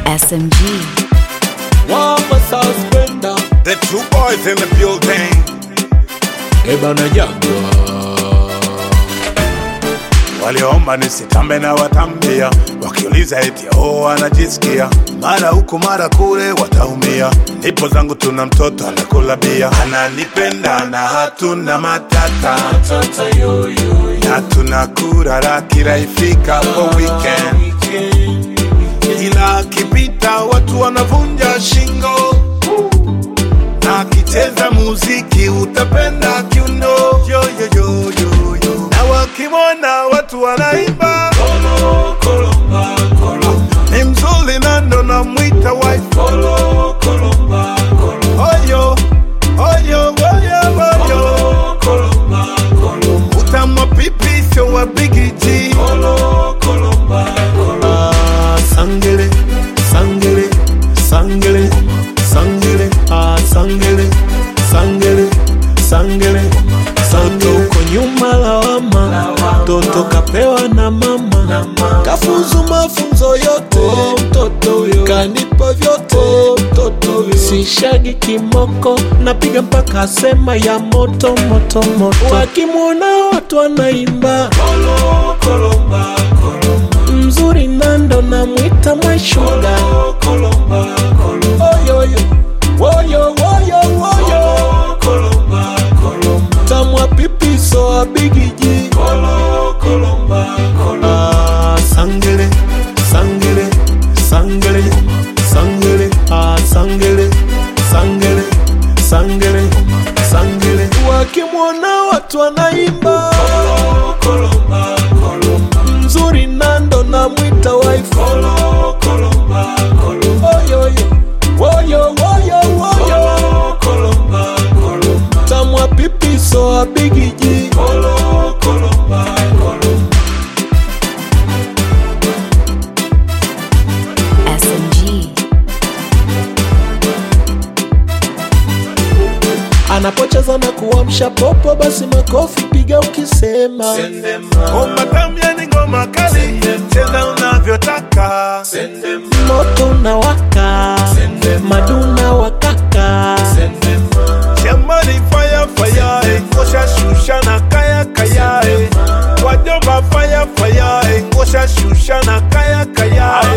SMG. Wapa suspender The two boys in the building. Eba na jagwa Waliomba nisitambe na watambia, wakiuliza eti oh, anajisikia mara huku mara kule, wataumia. Ndipo zangu tuna mtoto anakula bia, ananipenda na hatuna matata, Tata yo yo na tunakura kila ifikapo weekend, ila akipita watu wanavunja shingo na akicheza muziki utapenda kiuno yo, yo, yo, yo, yo. na wakimwona watu wanaimba Kolo kolomba kolomba ni mzuri na ndo namwita wife Kolo kolomba kolomba oyo oyo oyo oyo Kolomba kolomba utamwa pipi sio wa bigiji Kolo kolomba kolomba Ah, sangele sangele sangele sangele ah, sangele sangele sangele santo uko nyuma lawama toto kapewa na mama kafunzu mafunzo yote mtoto huyo kanipa vyote mtoto huyo sishagi kimoko napiga mpaka asema ya moto moto moto wakimwona watu wanaimba Kolo kolomba kolomba mzuri nando namwita mwashuga Kolomba kolomba oyoyo woyo woyo woyo Kolomba kolomba tamwa pipiso abigiji Kolo kolomba kolomba ah, sangele sangele sangele sangele ah, sangele sangele sangele sangele wakimwona watu wanaimba Kolomba kolomba mzuri nando namwita wife Kolo kolomba kolomba oyoyo woyo woyo woyo Kolomba kolomba tamwa pipiso abigiji Kolo kolomba kolomba SMG. anapocheza na kuamsha popo basi makofi piga ukisema Sendema ngoma tamya ni ngoma kali cheza unavyotaka Sendema moto na waka maduna wakaka Sendema shambani fire fire ngosha shusha na kaya kaya wajomba fire fire ngosha shusha na kaya kaya